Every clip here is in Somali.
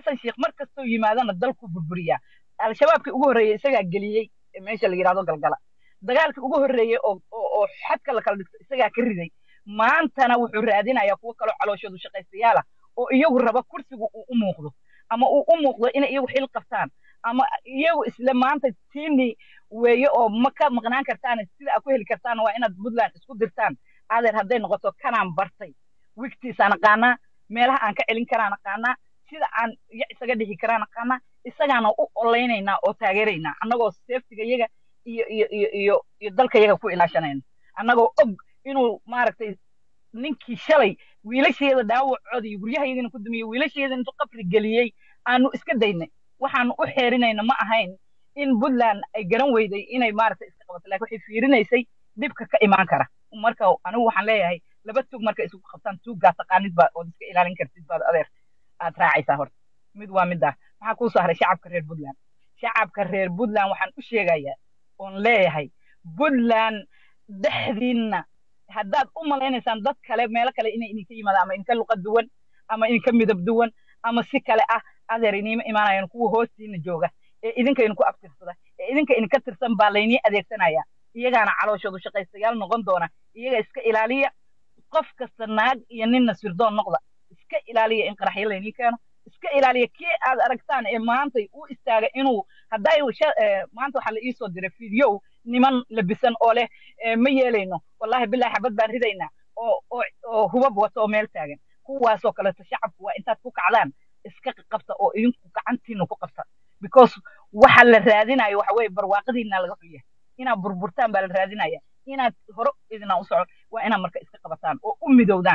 xasan sheekh mar kastoo yimaadana dalku burburiyaa al-shabaabkii ugu horreeyey isagaa geliyey meesha la yidhahdo galgala dagaalkii ugu horreeyey oo oo xadka la kala dhigto isagaa ka riday maantana wuxuu raadinayaa kuwo kaloo calooshoodu shaqaystayaala oo iyagu raba kursigu uu u muuqdo ama uu u muuqdo inay iyagu xil qabtaan ama iyagu isla maanta tiini weeye oo ma ka maqnaan kartaan sida aad ku heli kartaan waa inaad puntland isku dirtaan adeer hadday noqoto kanaan bartay wigtiisaan aqaanaa meelaha aan ka celin karaan aqaanaa sida aan iyo isaga dhixi karaan aqaanaa isagaana u olaynaynaa oo taageeraynaa annagoo seeftiga iyaga iyo iyo iyo iyo iyo dalka iyaga ku ilaashanayna annagoo og inuu maaragtay ninkii shalay wiilasheeda dhaawacooda iyo guryahayagana ku dumiyey wiilasheeda intuu qabri geliyey aanu iska daynay waxaanu u xeerinayna ma ahayn in puntland ay garan weyday inay maaragtay iska qabato lakin waxay fiirinaysay dhibka ka imaan kara marka anigu waxaan leeyahay laba tuug markay isugu qabtaan tuuggaa taqaanid baa ood iska ilaalin kartid baad adeer aad raacaysaa horta mid waa middaa maxaa kuu soo haray shacabka reer puntland shacabka reer puntland waxaan u sheegayaa oon leeyahay puntland dhexdiinna haddaad u malaynaysaan dad kale meelo kale inay idinka yimaadaan ama idinka luqa duwan ama idinka midab duwan ama si kale ah adeer iniima imaanayaan kuwa hoostiina jooga ee idinka idinku abtirsada ee idinka idinka tirsan baa laynii adeegsanaya iyagaana calooshoodu shaqaystayaal noqon doona iyaga iska ilaaliya qof kasta naag iyo ninna sirdoon noqda iska ilaaliya in qaraxyo laynii keeno iska ilaaliya kii aad aragtaan ee maantay u istaaga inuu hadday maanta waxaa la iisoo diray fideow niman labisan oo leh ma yeelayno wallahi bilahi xabad baan ridaynaa oo oo oo hubab wato oo meel taagan kuwaasoo kaleeto shacabku waa intaad ku kacdaan iska qabta oo idinku gacantiina ku qabta because waxa la raadinayo waxa weeye barwaaqadiina laga xun yahay inaad burburtaan baa la raadinaya inaad hore idina u socon waa inaad marka iska qabataan oo u midowdaan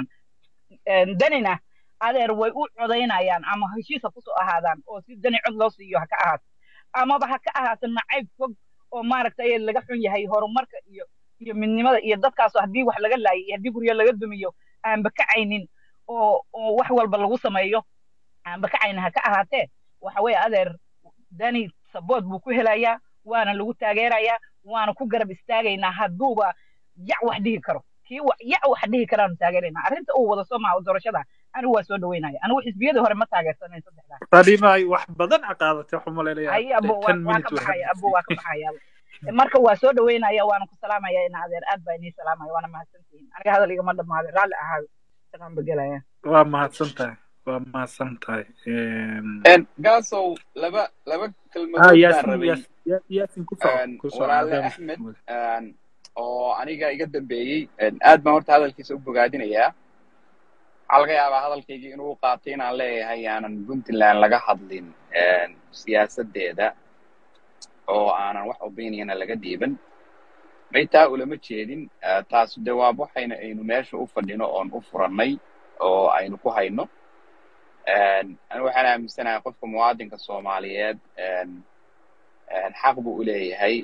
danina adeer way u codaynayaan ama heshiis ha kusoo ahaadaan oo si dani cod loo siiyo ha ka ahaato amaba ha ka ahaato nacayb fog oo maaragtay laga xun yahay horumarka iyo iyo midnimada iyo dadkaasoo haddii wax laga laayay iyo haddii guryo laga dumiyo aanba kacaynin oo oo wax walba lagu sameeyo aanba kacaynin ha ka ahaatee waxa weeye adeer dani sabood buu ku helayaa waana lagu taageerayaa waana ku garab istaagaynaa hadduuba yac wax dhihi karo kii yac wax dhihi karaanu taageeraynaa arrinta uu wada soo maha doorashada anigu waa soo dhaweynaya anigu xisbiyadii hore ma taageersanayn saddexdaa fadhimaay wax badan caqaadatay waxu malaynayaa ay abo waa ka baxaya abo waa ka baxaya marka waa soo dhaweynaya waana ku salaamaya ina adeer aad baa inii salaamaya waana mahadsantihiin aniga hadal igama dhamaaday raalli ahaado shaqaan begelaya waa mahadsan tahay waa mahadsan tahay gaasow laba laba ah kelmadood baan yaasin rabay yaas- Ya- yaasin ku soco ku soco walaale Adam. axmed oo aniga iga dambeeyey aad baan horta hadalkiisa u bogaadinayaa waxaa laga yaabaa hadalkaygii inuu qaatay inaan leeyahay aanan puntland laga hadlin siyaasaddeeda oo aanan wax opiniona laga dhiiban maytaa ulama jeedin taas de waa waxayna aynu meesha u fadhino oon u furannay oo aynu ku hayno anigu waxaan aaminsanahay qofka muwaadinka soomaaliyeed xaq buu u leeyahay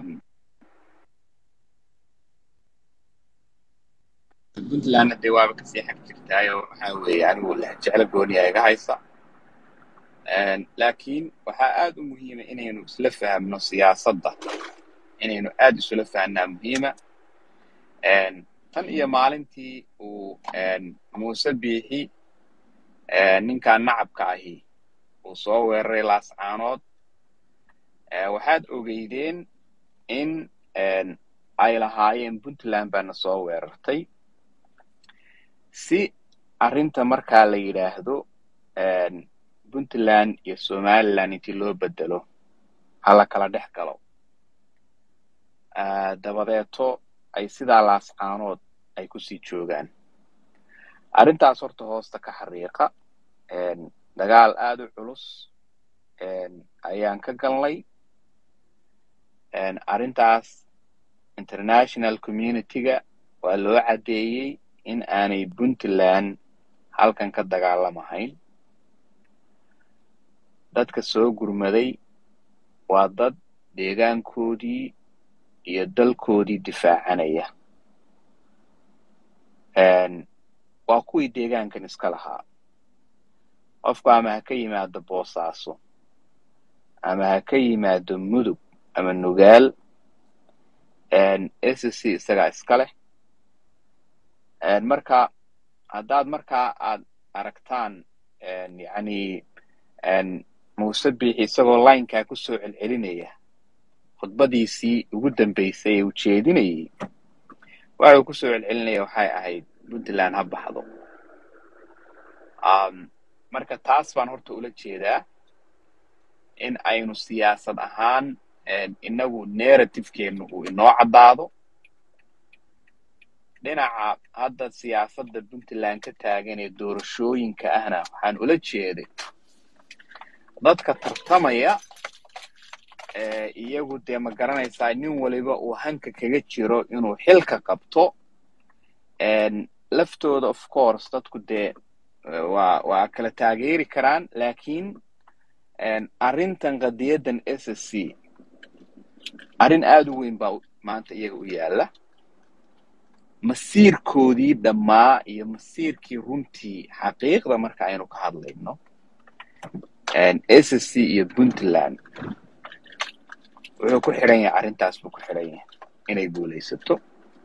puntlandna dee waaba kasii xag jirtaayo waxaa weeye anigu jeclo gooniya iga haysa laakiin waxaa aad u muhiima inaynu isla fahamno siyaasadda inaynu aad isula fahnaa muhiima tan iyo maalintii uu muuse biixi ninkan nacabka ahi uu soo weeraray laascaanood waxaad ogeydeen in ay lahaayeen puntland baana soo weerartay si arrinta markaa la yidhaahdo puntland iyo somaliland intii loo bedelo hala kala dhex galo dabadeeto ay sidaa laascaanood ay kusii joogaan arrintaas horta hoosta ka xariiqa dagaal aad u culus ayaan ka galnay arrintaas international community-ga waa loo caddeeyey in aanay puntland halkan ka dagaalamahayn dadka soo gurmaday waa dad deegaankoodii iyo dalkoodii difaacanaya waa kuwii deegaankan iska lahaa qofku ama ha ka yimaado boosaaso ama ha ka yimaado mudug ama nugaal s c isagaa iska leh marka haddaad markaa aad aragtaan yani muuse biixi isagoo laynkaa ku soo celcelinaya khudbadiisii ugu dambeysay ee uu jeedinayay waxa uu ku soo celcelinaya waxay ahayd puntland ha baxdo marka taas baan horta ula jeedaa in aynu siyaasad ahaan inagu narrativekeennu uu inoo caddaado dhinaca hadda siyaasadda puntland ka taagan ee doorashooyinka ahna waxaan ula jeeday dadka tartamaya iyagu dee ma garanaysaa nin waliba uu hanka kaga jiro inuu xilka qabto laftooda of course dadku dee waa waa kala taageeri karaan laakiin arrintan qadiyaddan s s c arrin aada u weyn baa maanta iyaga u yaalla masiirkoodii dhammaa iyo masiirkii runtii xaqiiqda marka aynu ka hadlayno s s c iyo puntland wuxuu ku xidhan yahay arrintaas buu ku xidhan yahay inay guulaysato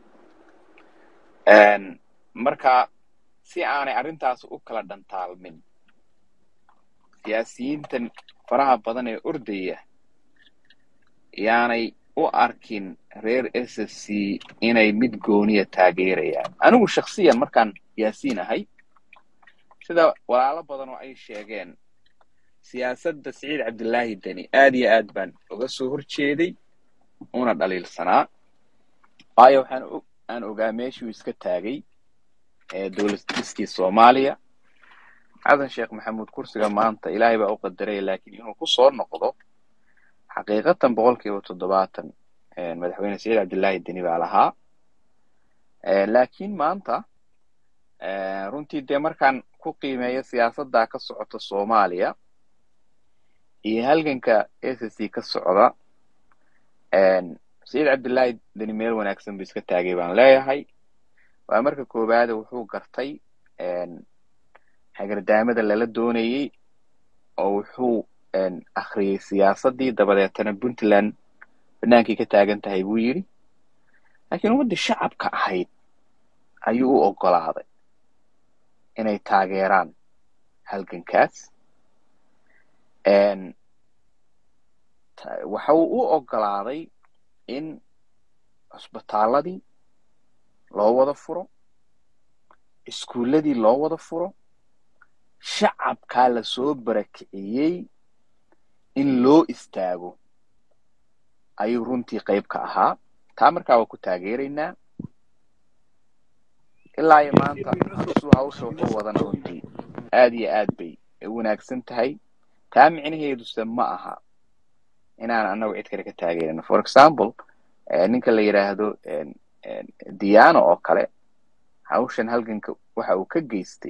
marka si aanay arrintaas u kala dhantaalmin siyaasiyiintan faraha badan ee ordaya yaanay u arkin reer s s c inay mid gooniya taageerayaan anigu shaksiyan markaan yaasiin ahay sida walaalo badan oo ay sheegeen siyaasadda siciid cabdillaahi deni aad iyo aad baan uga soo horjeeday una dhaliilsanaa waayo waxaan aan ogaa meeshuu iska taagay dowlad diskii soomaaliya xasan sheekh maxamuud kursiga maanta ilaahay baa u qadaraya laakiin inuu ku soo noqdo xaqiiqatan boqol kiiba toddobaatan madaxweyne saciid cabdillaahi deni baa lahaa laakiin maanta runtii dee markaan ku qiimeeyo siyaasaddaa ka socota soomaaliya iyo halganka s s c ka socda saciid cabdillaahi deni meel wanaagsan buu iska taagay baan leeyahay waa marka koowaade wuxuu gartay hagardaamada lala doonayey oo wuxuu akhriyey siyaasaddii dabadeetana puntland banaankii ka taagan tahay buu yidhi laakiin ummaddii shacabka ahayd ayuu u oggolaaday inay taageeraan halgankaas waxa uu u oggolaaday in cusbitaaladii loo wada furo iskuulladii loo wada furo shacabkaa la soo barakiciyey in loo istaago ayuu runtii qayb ka ahaa taa markaa waa ku taageeraynaa ilaa iyo maanta hasuu hawsha wuxuu wadana runtii aad iyo aad bay u wanaagsan tahay taa micnaheeduse ma aha inaan annagu cid kale ka taageerin for example ninka la yidhaahdo diano oo kale hawshan halganka waxa uu ka geystay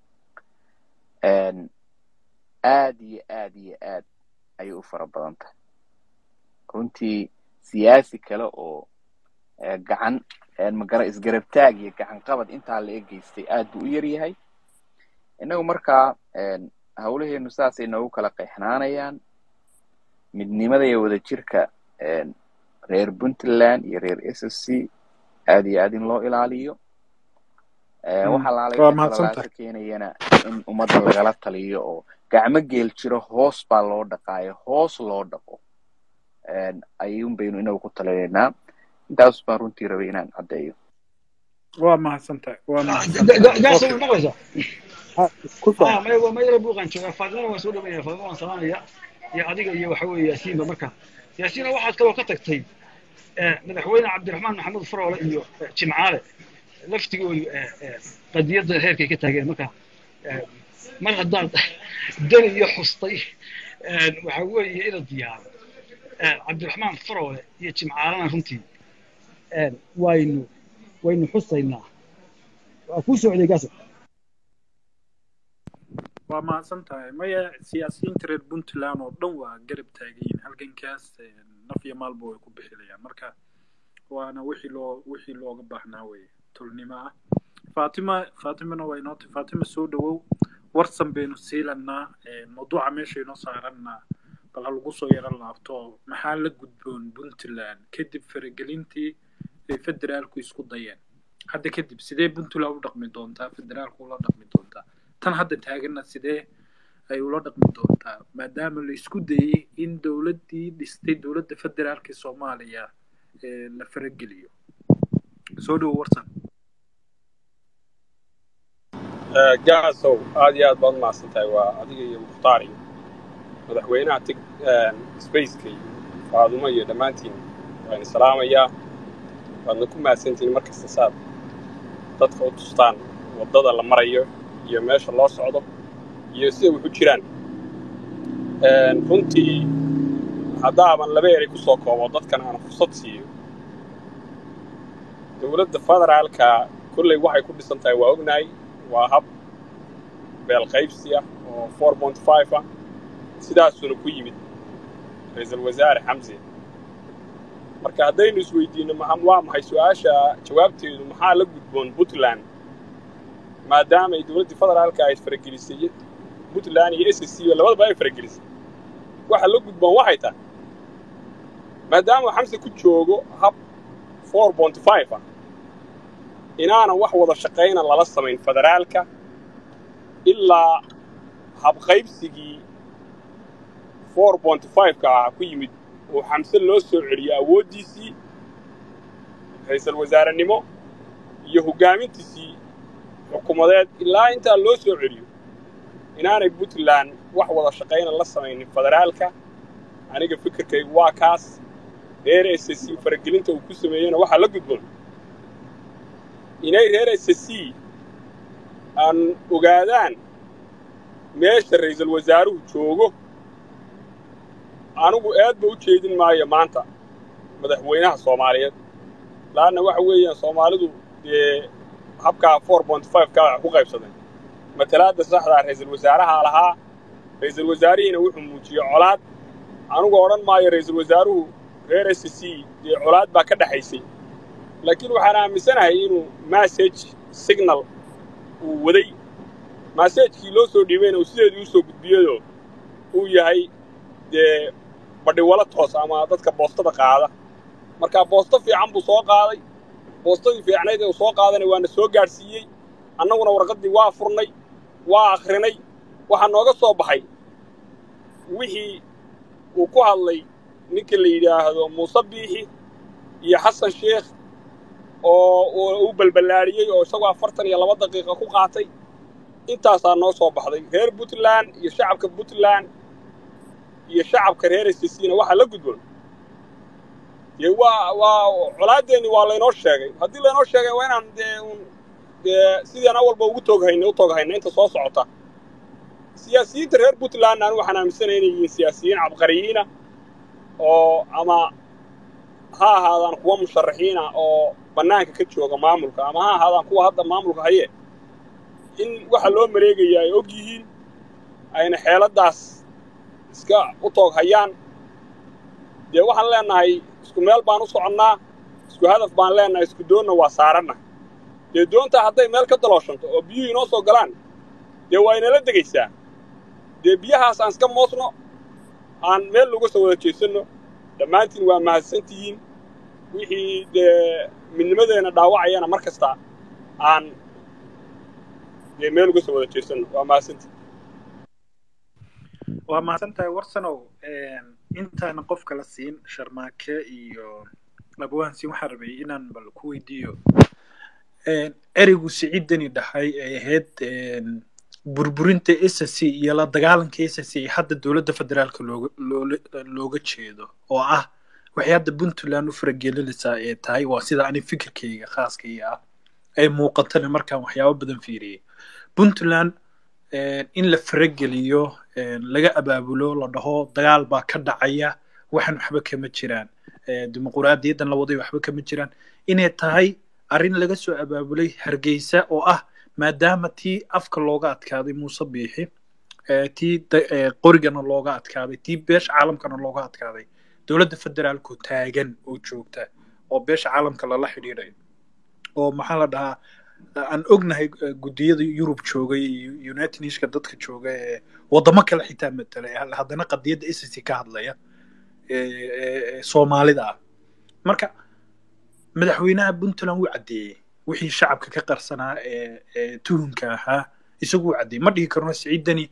aad iyo aad iyo aad ayay u fara badan tahay runtii siyaasi kale oo gacan magara isgarabtaag iyo gacan qabad intaa la egeystay aad buu u yar yahay innagu markaa hawlaheenu saasay noogu kala qeexnaanayaan midnimada iyo wadajirka reer puntland iyo reer s s c aad iyo aad in loo ilaaliyo waxa laalay keenayana in ummadda lagala taliyo oo gacmo geel jiro hoos baa loo dhaqaayo hoos loo dhaqo ayuun baynu inagu ku talinaynaa intaas baan runtii rabay inaan caddeeyo waa mahadsantahay waa mahadsantahay buuqan joogaa faadimana waan soo dhaweynaya faadima waan salaamaya iyo adiga iyo waxa weeye yaasiinba marka yaasiina waxaad kaloo ka tagtay madaxweyne cabdiraxmaan maxamed faroole iyo jimcaale laftigoodu qadiyadda heerkay ka taageen marka mar haddaad dani iyo xustay waxa weeye ina diyaaro cabdiraxmaan faroole iyo jimcaalana runtii waynu waynu xusaynaa waa kuu socday gaasa waa mahadsan tahay maya siyaasiyiinta reer puntland oo dhan waa garab taagayiin halgankaas naf iyo maalba way ku bixinayaan marka waana wixii loo wixii looga baahnaa weye tulnimo ah fatima fatimana waa inoo tahay fatima soo dhawow warsan baynu siilanaa mawduuca meeshaynoo saarannaa bal ha lagu soo yaro laabto maxaa la gudboon puntland kadib faragelintii ay federaalku isku dayeen hadda kadib sidee puntland u dhaqmi doontaa federaalku ula dhaqmi doontaa tan hadda taaganna sidee ay ula dhaqmi doontaa maadaama la isku dayey in dowladdii dhistay dowladda federaalka soomaaliya la farageliyo soo dhowo warsan gaasow aad iyo aad baad umahadsan tahay waa adiga iyo mukhtaar iyo madaxweynaha tig spaceka iyo faadumo iyo dhammaantiin waan salaamayaa waadna ku mahadsantihiin mar kasta saad dadka u tustaan waddada la marayo iyo meesha loo socdo iyo sida wax u jiraan runtii haddaaban laba eray ku soo koobo dadkan aan fursad siiyo dowladda federaalka kolley waxay ku dhisan tahay waa ognahay waa hab beel qaybsi ah oo four point five ah sidaasuna ku yimid ra-iisul wasaare xamse marka haddaynu isweydiinno waa maxay su-aasha jawaabteedu maxaa la gudboon puntland maadaama ay dowladdii federaalka ay faragelisay puntland iyo s s c labadaba ay faragelisay waxa la gudboon waxay tahay maadaama xamse ku joogo hab four point five ah inaanan wax wada shaqayna lala samayn federaalka ilaa habqaybsigii four point five-ka ah ku yimid oo xamse loo soo celiyo awooddiisii ra-iisul wasaarenimo iyo hoggaamintiisii xukuumadeed ilaa intaa loo soo celiyo inaanay puntland wax wada shaqayna la samaynin federaalka aniga fikirkaygu waa kaas reer s c faragelinta uu ku sameeyeyna waxaa la gudboon inay reer s c aan ogaadaan meesha ra'iisul wasaaruhu joogo anigu aadba u jeedin maayo maanta madaxweynaha soomaaliyeed laanna waxa weeyaan soomaalidu dee habkaa four point five ka ku qaybsaday matalaadda saxdaa ra'iisul wasaaraha lahaa ra'iisul wasaarihiina wuxuu muujiyey colaad anigu odhan maayo ra'iisul wasaaruhu reer s c dee colaad baa ka dhexaysay laakiin waxaan aaminsanahay inuu massage signal uu waday massajkii loo soo dhiibayna uu sideedii u soo gudbiyado uu yahay dee badhiwalo toos ama dadka boostada qaada marka boosto fiican buu soo qaaday boostadii fiicnayd ee uu soo qaadana waana soo gaadhsiiyey annaguna warqaddii waa furnay waa akhrinay waxaa nooga soo baxay wixii uu ku hadlay ninka la yidhaahdo muuse biixi iyo xasan sheekh oo uu balballaadhiyey oo isagoo afartan iyo laba daqiiqa ku qaatay intaasaa noo soo baxday reer puntland iyo shacabka puntland iyo shacabka reer sisina waxaa la gudboon dee waa waa colaaddeenni waa laynoo sheegay haddii laynoo sheegay waa inaan dee un dee sidaan awalba ugu tooghayna u tooghayna inta soo socota siyaasiyiinta reer puntlandna anu waxaan aaminsanaya inay yihiin siyaasiyiin cabqariyiina oo ama ha ahaadaan kuwa musharaxiina oo bannaanka ka jooga maamulka ama ha ahaadaan kuwa hadda maamulka haye in waxa loo mareegaya ay og yihiin ayna xeeladdaas iska u toog hayaan dee waxaan leennahay isku meel baan u soconnaa isku hadaf baan leennahay isku doonna waa saaranna dee doontaa hadday meel ka dalooshanto oo biyuhu inoo soo galaan dee waa inala degaysaa dee biyahaas aan iska moosno aan meel laga soo wada jeesanno dhammaantiin waa mahadsantihiin wixii dee midnimadeenna dhaawacayana mar kasta aan dee meel uga soo wada jeesanno waa mahadsantihiin waa mahadsan tahay warsanow intaana qofka la siin sharmaake iyo abwaansin waxaan rabay inaan bal ku weydiiyo ereygu siciidani dhahay ay ahayd burburinta s c iyo la dagaalanka s c hadda dowladda federaalka looga looga jeedo oo ah waxay hadda puntland u faragelinaysaa ee tahay waa sida ani fikirkayga khaaskayga ah ay muuqatana markaan waxyaabo badan fiiriyey puntland in la farageliyo laga abaabulo la dhaho dagaal baa ka dhacaya waxan waxba kama jiraan dimuquraadiyaddan la waday waxba kama jiraan inay tahay arrin laga soo abaabulay hargeysa oo ah maadaama tii afka looga adkaaday muuse biixi tii qorigana looga adkaaday tii beesha caalamkana looga adkaaday dowladda federaalku taagan oo joogta oo beesha caalamka lala xidhiidhayo oo maxaa la dhahaa aan ognahay guddiyada yurub jooga iyo united nationka dadka jooga ee waddamo kale xitaa matalay haddana qadiyadda sc ka hadlaya soomaalida ah marka madaxweynaha puntland wuu caddeeyey wixii shacabka ka qarsanaa ee tuhunka ahaa isagu wuu caddeeyey ma dhihi karno siciidani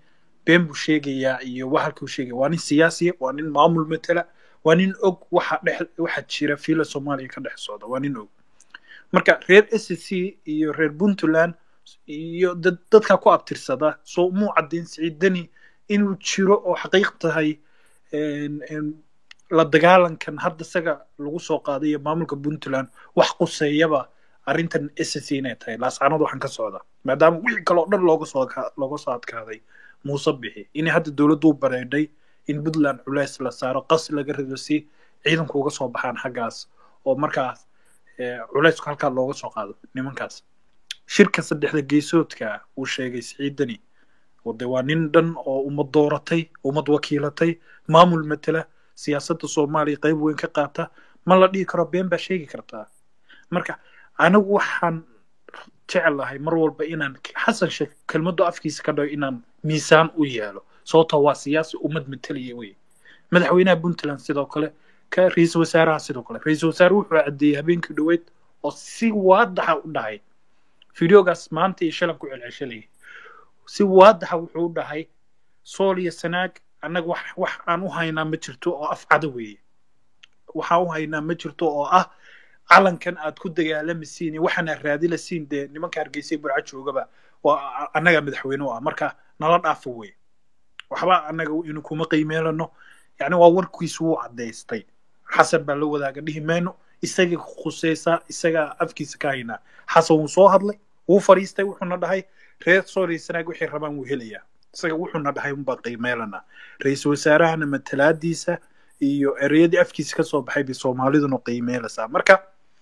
been buu sheegayaa iyo wahalkuu sheegaya waa nin siyaasiya waa nin maamul matala waa nin og waxa dhex waxa jira fiila soomaaliya ka dhex socda waa nin og marka reer s c iyo reer puntland iyo dad dadka ku abtirsada soo muu caddayn siciidani inuu jiro oo xaqiiq tahay een- een la dagaalankan hadda isaga lagu soo qaaday iyo maamulka puntland wax quseeyaba arrintan s c inay tahay laascaanood waxaan ka socda maadaama wixii kale oo dhan looga soo ka- looga soo adkaaday muuse bixi inay hadda dowladdu u bareedhay in puntland culays la saaro qas laga rido si ciidanku uga soo baxaan xaggaas oo markaas eh, culaysku halkaa looga soo qaado nimankaas shirka saddexda geesoodka uu sheegay siciidani oo de waa nin dhan oo ummad dooratay ummad wakiilatay maamul matela siyaasadda soomaaliya qayb weyn ka qaata ma la dhihi karo been baa sheegi kartaa marka anigu waxaan jecelahay mar walba inaan xasan sheekh kelmaddu afkiisa ka dhago inaan miisaan u yeelo sababtoo waa siyaasi ummad matalaya wey madaxweynaha puntland sidoo kale ka ra-iisul wasaaraha sidoo kale ra-iisul wasaare wuxuu caddeeyey habeenkii dhoweyd oo si waadaxa u dhahay fideogaas maanta iyo shalan ku celceshalayay si waadaxa wuxuu u dhahay sool iyo sanaag annaga wax wax aan u haynaa ma jirto oo afcada weeye waxaan u haynaa ma jirto oo ah calankan aad ku dagaalamisiin iyo waxaan aad raadilasiin dee nimanka hargeysay burca joogaba waa annaga madaxweyne u ah marka nala dhaafo wey waxba annaga inu kuma qiimeelano yani waa warkiisu wuu caddaystay xasan baa la wadaaga dhihi mayno isagii khuseysaa isagaa afkiisa ka haynaa xasan wuu soo hadlay wuu fadhiistay wuxuuna dhahay reer sooriya sanaag waxay rabaan wuu helayaa isaga wuxuuna dhahay unbaa qiimeelana ra-iisul wasaarahana matalaadiisa iyo ereyadii afkiisa ka soo baxay bay soomaaliduna qiimeelaysaa marka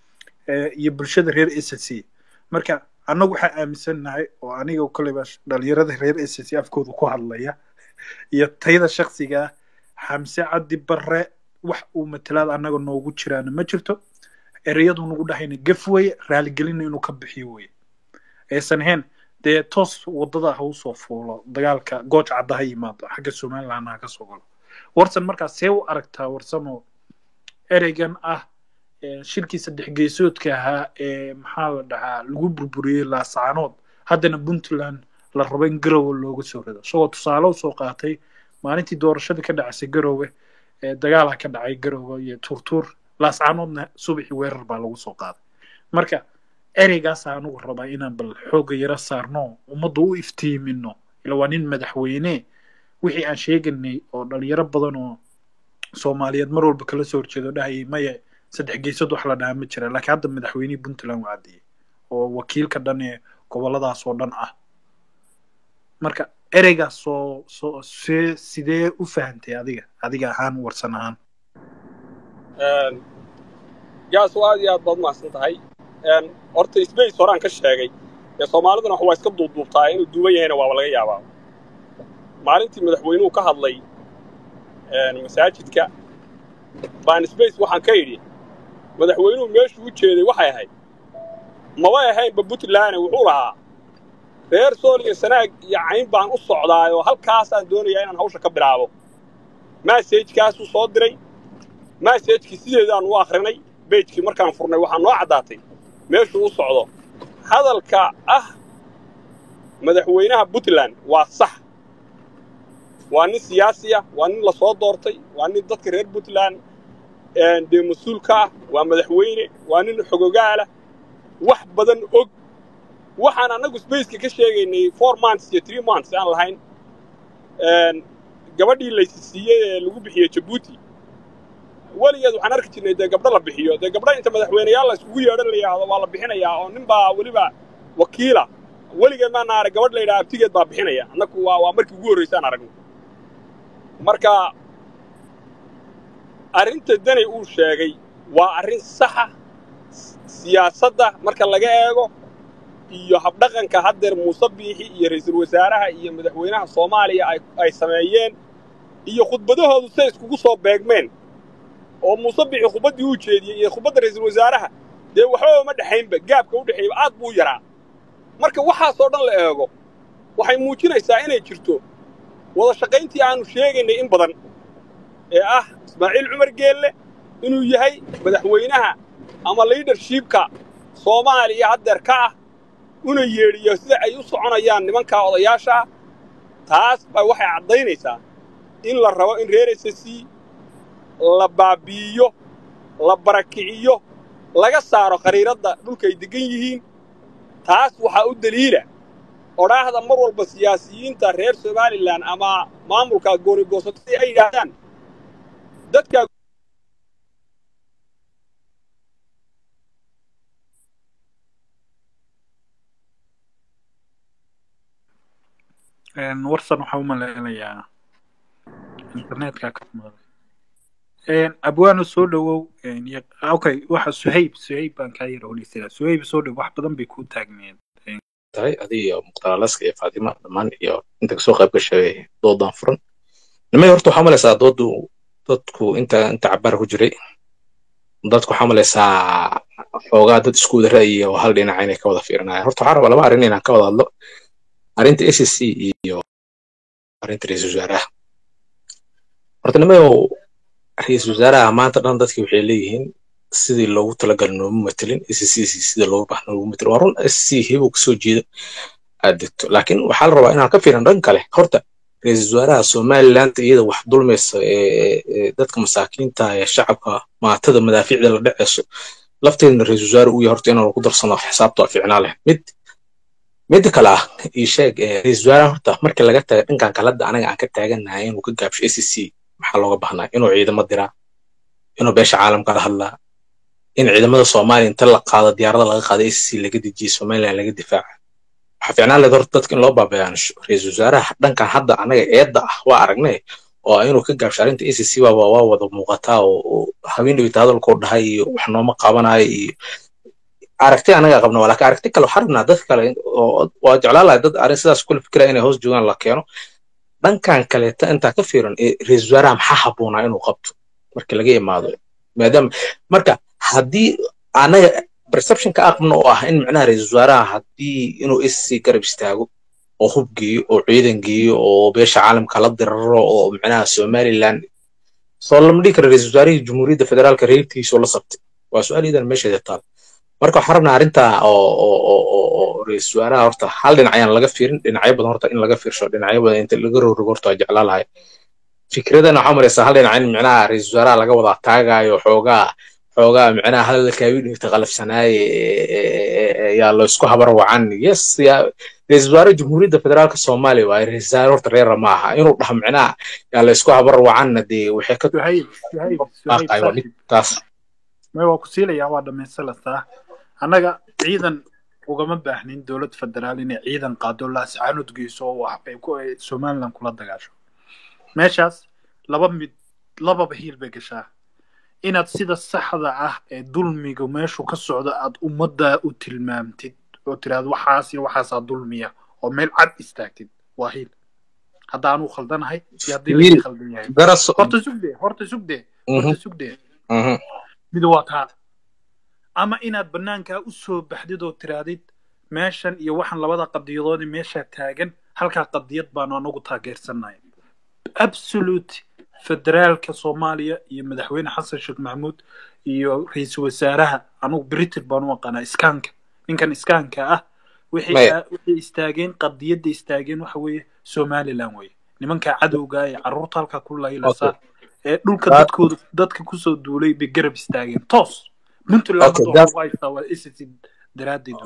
eh, iyo bulshada reer s c marka annagu waxaa aaminsannahay oo aniga koleyba dhalinyarada reer s c afkooda ku hadlaya iyo tayada shaksiga ah xamse cabdi barre wax uu matalaad annaga noogu jiraana ma jirto ereyadu nagu dhahayna gaf weye raaligelina inuu ka bixiyo weye aysan ahayn dee toos wadada ha usoo fuulo dagaalka gooj cadda ha yimaado xagga somaliland ha ka soo galo warsan markaas see u aragtaa warsanoo ereygan ah eh, shirkii saddex geesoodka ahaa ee maxaa la dhahaa lagu burburiyey laasaanood haddana puntland la rabo in garowe looga soo rido isagoo tusaale usoo qaatay maalintii doorashadii ka dhacaysay garowe ee dagaalaa ka dhacay garowe iyo turtuur laascaanoodna subaxii weerar baa lagu soo qaaday marka ereygaasa anugu rabaa inaan bal xoogga yaro saarno ummadda u iftiimino ila waa nin madaxweyne wixii aan sheeganay oo dhalinyaro badan oo soomaaliyeed mar walba kala soo horjeedo dhahayay maya saddex geesood wax la dhahaa ma jira laakiin hadda madaxweynihii puntland waa caddeeyey oo wakiilka dhan ee goboladaas oo dhan ah marka ereygaas soo soo see sidee u fahantay adiga adiga ahaan warsan ahaan gaas waa aad iyo aad baad umahadsan tahay horta space horaan ka sheegay ee soomaaliduna wax waa iska duubduubtaa inuu duuban yahayna waaba laga yaabaa maalintii madaxweynuhu ka hadlay masaajidka baan space waxaan ka idhi madaxweynuhu meeshuu u jeeday waxay ahayd mabay ahaynba puntland wuxuu lahaa reer sool iyo sanaag iyo cayn baan u socdaayoo halkaasaan doonayaa inaan hawsha ka bilaabo massajkaasuu soo diray massajkii sideedaan u akhrinay bejkii markaan furnay waxaa noo caddaatay meeshuu u socdo hadalka ah madaxweynaha puntland waa sax waa nin siyaasi ah waa nin la soo doortay waa nin dadka reer puntland dee mas-uulka ah waa madaxweyne waa nin xogogaalah wax badan og waxaan annagu spaceka ka sheegaynay four months iyo three months aan lahayn gabadhii laysi siiyey ee lagu bixiyey jabuuti weligeed waxaan arki jirnay dee gabdho la bixiyo dee gabdho inta madaxweyneyaal la iskugu yeedhan la yidhaahdo waa la bixinayaa oo nin baa weliba wakiila weligeed maana arag gabadh la yidhaha abtigeed baa bixinaya annagu waa waa markii ugu horraysaan aragno marka arrinta danay uu sheegay waa arrin saxa siyaasadda marka laga eego iyo habdhaqanka haddeer muuse biixi iyo ra'iisul wasaaraha iyo madaxweynaha soomaaliya ay ay sameeyeen iyo khudbadahoodu say iskugu soo beegmeen oo muuse biixi khudbaddii uu jeediyey iyo khudbadda ra'iisul wasaaraha dee waxbaba ma dhexaynba gaabka u dhexeeyba aad buu yaraa marka waxaasoo dhan la eego waxay muujinaysaa inay jirto wada shaqayntii aanu sheegaynay in badan ee ah ismaaciil cumar geelle inuu yahay madaxweynaha ama liidershibka soomaaliya haddeer ka ah una yeedhiyo sida ay u soconayaan nimankaa odayaasha ah taas baa waxay caddaynaysaa in la rabo in reer s c la baabi'iyo la barakiciyo laga saaro khariiradda dhulkay deggan yihiin taas waxaa u deliila odhaahda mar walba siyaasiyiinta reer somalilan ama maamulka goonigoosatadii ay yidhaahdaan dadka warsan waxaa u malaynayaa internetka ka maqlay abwaano soo dhowow okay waxa suhayb suhayb baan kaa yara odhaysanaa suhayb soo dhow wax badan bay kuu taagneed tahay adiga iyo muqtaalaska iyo faatima dhammaan iyo inta kasoo qayb gashay doodan furan nimay horta waxaa malaysaa doodu dadku inta inta cabaar ku jiray dadku waxaa malaysaa xoogaa dad isku wada ra'yi oo hal dhinaca inay ka wada fiirinayaan horta waxaa rabaa laba arrin inaan ka wada hadlo arrinta s c iyo arrinta ra-iisul wasaaraha horta nimayow ra-iisul wasaaraha maanta dhan dadki waxay leeyihiin sidii loogu talagal nooma matelin s c sida loogu bax noogu matelin waa run s c hebuu kasoo jeeda aad degto laakiin waxaa la rabaa inaan ka fiirin dhan kale horta ra-iisul wasaaraha somaliland iyada wax dulmaysa ee dadka masaakiinta ee shacabka maatada madaafiicda la dhaceyso lafteedna ra-iisul wasaare uu yahay horta inaan lagu darsano xisaabta waa fiicnaa leh mid midda kale ah ii sheeg ra-iisul wasaaraha horta markii laga taga dhankan kalada anaga aan ka taaganahay inuu ka gaabsho s c maxaa looga baahnaa inuu ciidamo diraa inuu beesha caalamka la hadlaa in ciidamada soomaaliya inta la qaado diyaarada laga qaado s c laga dejiye somaliland laga difaaca waxaa fiicnaan leed horta dadka in loo baabayaansho ra-iisul wasaaraha dhankan hadda anaga eedda ah waa aragnay oo inuu ka gaabsho arrinta s c waa waa wada muuqataa oo haween dhawita hadalkuu dhahay iyo wax nooma qabanayo iyo aragti anaga qabna waa laakiin aragti kale waxaa rabnaa dad kale oo waa jeclaan lahay dad arrin sidaas kula fikira inay hoos joogaan la keeno dhankan kaleeta intaa ka fiiran ra-iisul wasaaraha maxaa habboonaa inuu qabto marka laga imaado maadaama marka haddii anaga perception ka aqbno oo ah in macnaha ra-iisul wasaaraha haddii inuu sc garab istaago oo hub geeyo oo ciidan geeyo oo beesha caalamka la diraro oo macnaha somaliland soo lama dhihi kara ra-iisul wasaarihii jumhuuriyadda federaalka reerkiisoo la sabtay waa su-aal iidan meesheeda taal marka waxaan rabnaa arrinta oo ra-iisul wasaaraha horta hal dhinac ayaan laga fiirin dhinacyo badan horta in laga fiirsho dhinacyo badan inta laga rogrogo horta waa jeclaa lahay fikradana waxaa maraysaa hal dhinac in micnaha ra-iisul wasaaraha laga wada taagayo xoogaa xoogaa micnaha hadalkaawii dhigta qalafsanaaye yaa la isku habar wacan yes yaa ra-iisul wasaare jumhuuriyadda federaalka soomaaliya waaye ra-iisul wasaare horta reera ma aha inuu dhaho micnaha yaa la isku habar wacanna dee waxay ka suhayb suhayb tahay waa mid taas may waa ku siilayaa waa dhammaystilataa annaga ciidan ugama baahnin dowlad federaal inay ciidan qaado laascaanud geyso oo wax ay ku somaliland kula dagaasho meeshaas laba mid lababa hiil bay gashaa inaad sida saxda ah ee dulmiga meeshu ka socdo aad ummadda u tilmaamtid oo tiraahdo waxaas iyo waxaasaa dulmiya oo meel cad istaagtid waa hiil haddaanuu khaldanahay iyo haddii laga khaldan yahay horta sugdee horta sugdee horta sugdee mid waa taa ama inaad bannaankaa u soo baxdid oo tiraadid meeshan iyo waxaan labada qadiyadoodi meeshaa taagan halkaa qadiyad baanu anagu taageersannahay absolute federaalka soomaaliya iyo madaxweyne xasan sheekh maxamuud iyo ra-iisul wasaaraha anugu britain baan u aqaanaa iskaanka ninkan iskaanka ah waxay istaageen qadiyadda istaageen waxa weeye somaliland weye nimankaa cadowga ee carruurta halkaa ku laylaysaa ee dhulka dadkooda dadka kusoo duulay bay garab istaageen toos puntland waa haystaa waa ss daraadeed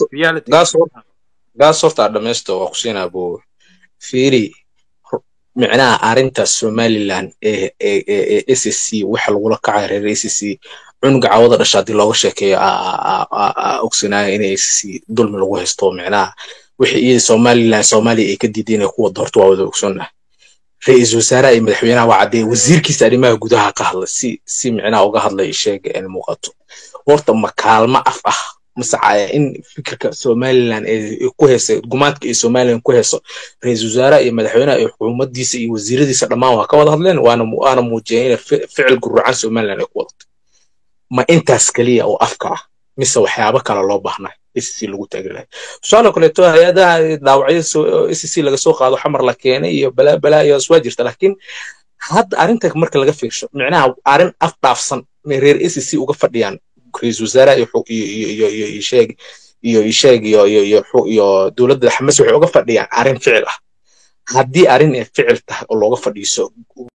gaas horta dhamaysto waa kusiinaa buu fiiri micnaha arrinta somaliland ee ee s c waxa lagula kacay reer s c cunuga cawada dhasha haddii looga sheekeeyo ogsanaayo in s c dulmi lagu haysto micnaha wixii iyada somaliland soomaaliya ay ka diiday inay ku wada horta waa wada ogsoonnahay ra-iisul wasaaraha iyo madaxweynaha waa caddee wasiirkiisa arrimaha gudaha ka hadlay si si micnaha uga hadlay sheega in muuqato horta ma kaalmo af ah masacaya in fikirka somaliland ee ku heysa gumaadka iyo somaliland ku heyso ra-iisul wasaaraha iyo madaxweynaha iyo xukuumaddiisa iyo wasiiradiisa dhammaan waa ka wada hadleen waana waana muujiyeen inay ficil guruucan somaliland ay ku wadato ma intaas keliya oo afka ah mise waxyaabo kale loo baahnay sc lagu taagi lahay tusaale kaleeto hay-adaha dhaawacyo sc laga soo qaado xamar la keenay iyo balaa balaa iyo waa jirta laakiin hadda arrinta marka laga fiirsho micnaha arrin af dhaafsan may reer sc uga fadhiyaan ra-iisul wasaaraha iyo iyo iyo iyo sheeg iyo sheeg iyo iyo iyo iyo dowladda xamas waxay uga fadhiyaan arrin ficil ah haddii arrin ay ficil tahay oo looga fadhiiso